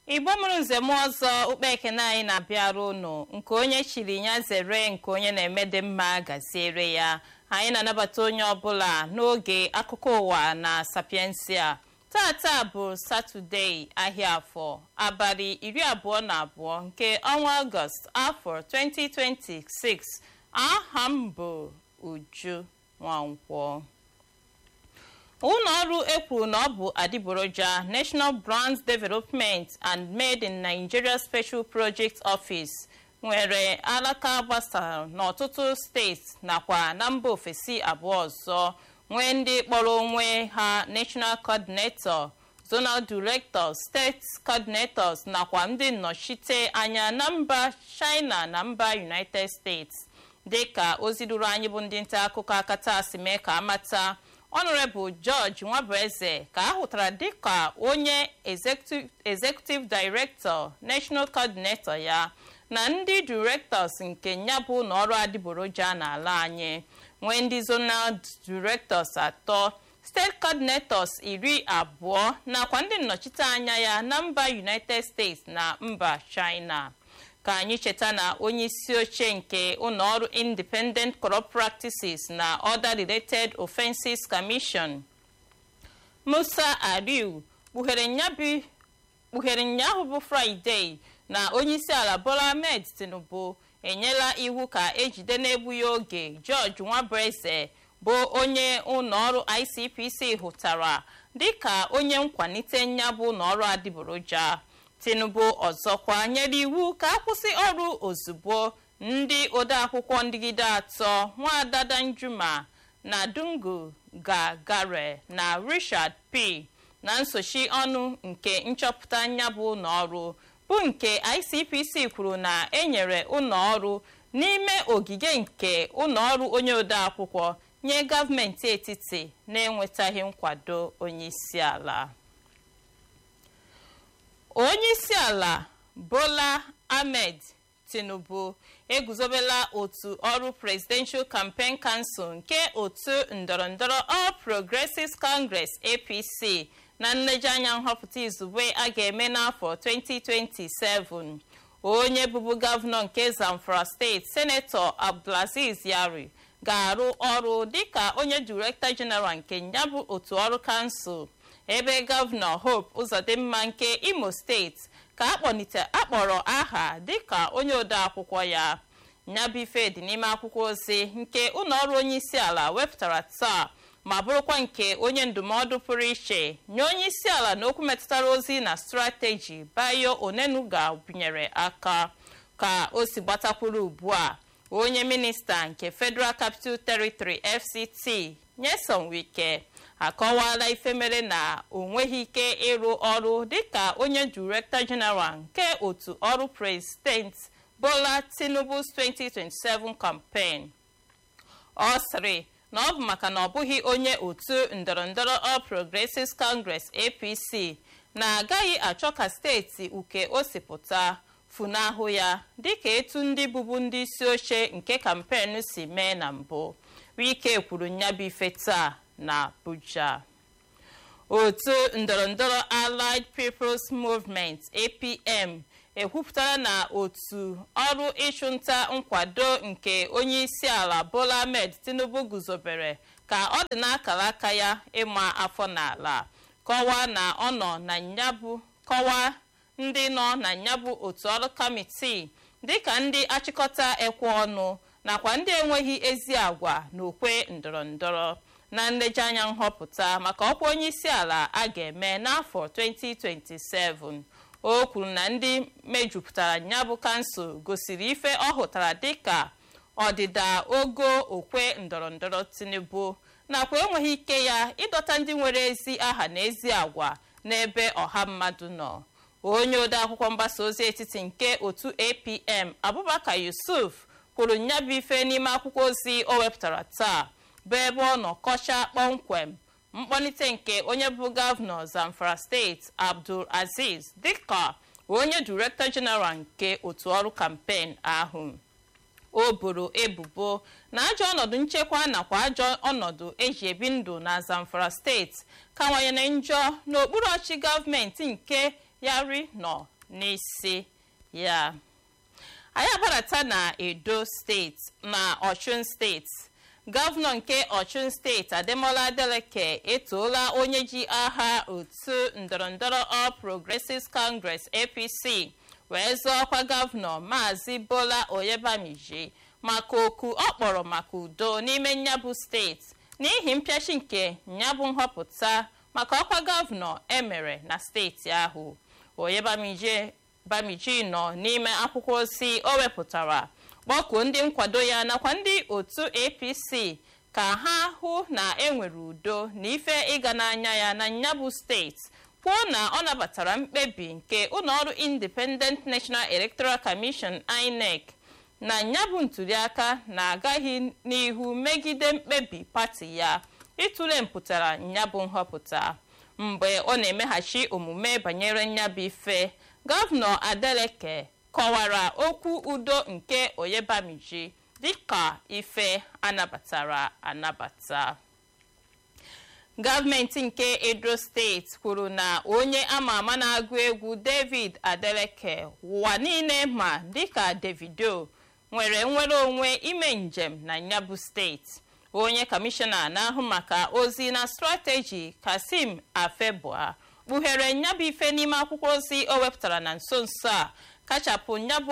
igbo mụrụ nzem ọzọ ukpe ekene anyị na-abịara unu nke onye chiri ya zere nke onye na-eme dị mma gaziere ya anyị na-anabata onye ọbụla n'oge akụkọ ụwa na sapiensia tata bụ satọdee ahịa afọ abalị iri abụọ na abụọ nke ọnwa ọgọst afọ 2026 aha m bụ uju nwankwọ ụlọ ọrụ ekwuru na ọ bụ adịgboroja national brand development and made in nigeria special project office nwere alaka gbasara n'ọtụtụ steeti nakwa na mba ofesi abụọ ọzọ nwee ndị kpọrọ onwe ha national coordinator zonal directors steeti coordinators nakwa ndị nnọchite anya na mba china na mba united states dịka ozi ruru anyị bụ ndị nta akụkọ akata si mee ka amata honorable george nwabueze ka a hụtara dịka onye executive director national coordinator ya na ndị directors nke nyabụ na ọrụ adịgboroja n'ala anyị nwee ndị zonal directors atọ steeti coordinators iri abụọ nakwa ndị nnọchite anya ya na mba united states na mba china ka anyị cheta na onye isi oche nke ụlọọrụ independent corrupt practices na other related offenses commission musa ariu kpughere nyahụ bụ fraịde na onyeisi ala bola ahmed tinubu enyela iwu ka ejide n'egbughị oge george nwabueze bụ onye ụlọọrụ icpc hụtara dịka onye nkwalite nyabụ ụlọọrụ adịgboroja tinubu ọzọkwa nyere iwu ka akwụsị ọrụ ozugbo ndị odeakwụkwọ ndịgide atọ nwaada danjuma na dungu gagare na richard p na nsochi ọnụ nke nchọpụta nyabụ ụlọọrụ bụ nke icpc kwuru na enyere ụlọọrụ n'ime ogige nke ụlọọrụ onye odeakwụkwọ nye gọọmenti etiti na-enwetaghị nkwado onyeisiala onyeisiala bola ahmed tinubu eguzobela otu ọrụ presidential campaign council nke otu ndọrọndọrọ all progressives congress apc na nlejianya nhọpụta izugbe a ga-eme n'afọ 2027 onye bụbu gọvanọ nke zamfara steeti senetọ abdulaziz yari ga-arụ ọrụ dịka onye direktọ jeneral nke nyabụ otu ọrụ kansụl ebe gọvanọ hope ụzọdịmma nke imo steeti ka akpọrọ aha dịka onye odeakwụkwọ ya nyabife dị n'ime akwụkwọ ozi nke ụlọọrụ onye isi ala wepụtara taa ma bụrụkwa nke onye ndụmọdụ pụrụ iche nye onye isi ala n'okwu metụtara ozi na strateji bayo onenuga binyere aka ka o si gbatakwuru ugbu a onye minista nke federal capital territory fct nyesom wike akọwala ife mere na o nweghị ike ịrụ ọrụ dịka onye director general nke otu ọrụ president bola tinubu's 2027 campaign ọ sịrị na ọ bụ maka na ọ bụghị onye otu ndọrọndọrọ all progressives congress apc na-agaghị achọ ka steeti uke o si pụta funahụ ya dịka etu ndị bụbu ndị isi oche nke kampen si mee na mbụ wike kwuru nyabife taa na abuja otu ndọrọndọrọ allied peoples movement apm ekwupụtara na otu ọrụ ịchụnta nkwado nke onye isi ala bola ahmed tinubu guzobere ka ọ dị n'akara aka ya ịma afọ n'ala kọwaa na ọ nọ na nyabụ kọwaa ndị nọ na nyabụ otu ọrụ kamitii dịka ndị achịkọta ekwe ọnụ nakwa ndị enweghị ezi agwa na okwe ndọrọndọrọ na nlejianya nhọpụta maka ọkwa onye isi ala a ga-eme n'afọ 2027 o kwuru na ndị mejupụtara nyabụ kansụl gosiri ife ọ hụtara dịka ọdịda ogo okwe ndọrọndọrọ tinubu nakwa enweghị ike ya ịdọta ndị nwere ezi aha na ezi agwa n'ebe ọha mmadụ nọ onye odeakwụkwọ mgbasa ozi etiti nke otu apm abubakar yusuf kwuru nyabụ ife n'ime akwụkwọ ozi o wepụtara taa bụ ebe ọ nọ kọchaa kpọmkwem mkpọlite nke onye bụ gọvanọ zamfara steeti abdul aziz dịka onye direktọ jeneral nke otu ọrụ kampen ahụ o boro ebubo na ajọ ọnọdụ nchekwa nakwa ajọ ọnọdụ eji ebi ndụ na zamfara steeti kawanyere njọ n'okpuru ọchị gọọmenti nke yari nọ n'isi ya anyị agbadata na edo steeti na ọchụn steeti gọvanọ nke ọchụn steeti ademola adeleke etoola onye ji aha otu ndọrọndọrọ all progressives congress apc wee zọọ ọkwa gọvanọ maazị bola oyebamiji maka oku ọ kpọrọ maka udo n'ime nyabụ steeti n'ihi mpịachi nke nyabụ nhọpụta maka ọkwa gọvanọ emere na steeti ahụ oyebamiji bamiji nọ n'ime akwụkwọ ozi o wepụtara kpọkuo ndị nkwado ya nakwa ndị otu apc ka ha hụ na enwere udo na ife ịga n'anya ya na nyabụ steeti kwuo na ọ nabatara mkpebi nke ụlọọrụ independent national electoral commission inec na nyabụ ntuliaka na-agaghị n'ihu megide mkpebi pati ya ịtụle mpụtara nyabụ nhọpụta mgbe ọ na-emeghachi omume banyere nyabụ ife gọvanọ adeleke kọwara okwu udo nke oyebamiji dịka ife anabatara anabata gọọmenti nke edo steeti kwuru na onye ama ama na-agụ egwu david adeleke ụwa niile ma dịka davido nwere nnwere onwe ime njem na nyabụ steeti onye kọmishọna na-ahụ maka ozi na strateji kasim afebua kpughere nyabụ ife n'ime akwụkwọ ozi o wepụtara na nso nso a kachapụ nyabụ